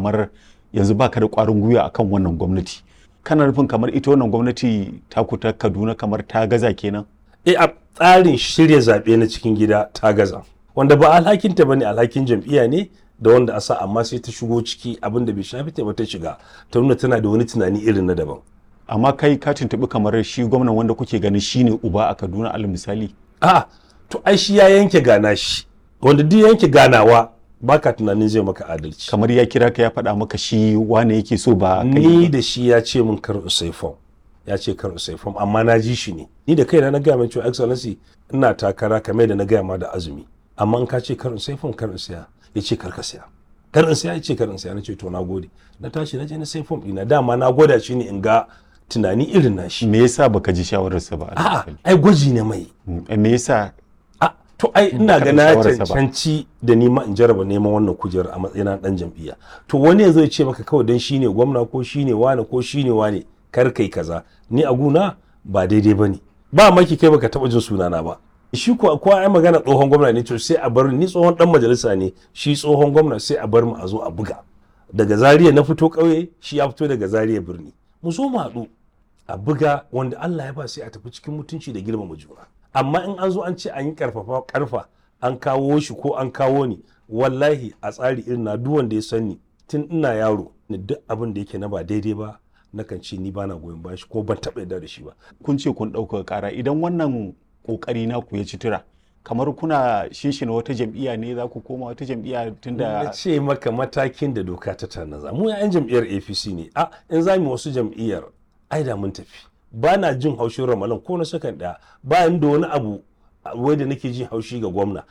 kamar yanzu baka da ƙwarin gwiwa akan wannan gwamnati kana nufin kamar ita wannan gwamnati taku ta kaduna kamar ta gaza kenan e a tsarin shirya zaɓe na cikin gida ta gaza wanda ba alhakinta ba ne alhakin jam'iyya ne da wanda a sa amma sai ta shigo ciki abin da bai shafi ta ba ta shiga ta nuna tana da wani tunani irin na daban amma kai ka tuntuɓi kamar shi gwamnan wanda kuke ganin shine uba a kaduna alal misali a to ai shi ya yanke gana shi wanda duk yanke ganawa baka tunanin zai maka adalci kamar ya kira ka ya faɗa maka shi wane yake so ba kai ni ba. da shi ya ce min kar usai fom ya ce kar usai fom amma na ji shi ne ni da kaina na gaya mai cewa excellency ina takara kamar da na gaya ma da azumi amma in ka ce kar usai fom kar in siya ya ce kar ka siya kar in siya ya ce kar in siya na ce to na gode na tashi na je na sai fom ɗina dama na gwada shi ne in ga tunani irin na shi me yasa baka ji shawararsa ba alal a'a misali? ai gwaji ne mai Mm, me yasa a to ai ina Baka ga bi na shawararsa ba. cancanci da ni ma in jarraba neman wannan kujerar a matsayin dan jam'iyya to wani yanzu ya ce maka kawai dan shine gwamna ko shine wane ko shine wane kar kai kaza ni a guna ba daidai bane ba maki kai baka taba jin sunana ba shi ko ko ai magana tsohon gwamna ne to sai a bar ni tsohon dan majalisa ne shi tsohon gwamna sai a bar mu a zo a buga daga Zaria na fito ƙauye shi ya fito daga Zaria birni mu zo mu haɗu a buga wanda Allah ya ba sai a tafi cikin mutunci da girmama juna amma in an zo an ce an yi karfafa karfa an kawo shi ko an kawo ni wallahi a tsari irin na duk wanda ya sani tun ina yaro ni duk abin da yake na ba daidai ba nakan ce ni bana goyon bayan shi ko ban taɓa yarda da shi ba kun ce kun ɗaukaka ƙara idan wannan ƙoƙari naku ya ci tura kamar kuna shinshina wata jam'iyya ne za ku koma wata jam'iyya na tunda ce maka matakin da doka ta tanaza mu yan jam'iyyar apc ne a in za mu wasu jam'iyyar ai da mun tafi ba na jin haushin ramalan ko na sakan ɗaya bayan da wani abu wai da nake jin haushi ga gwamna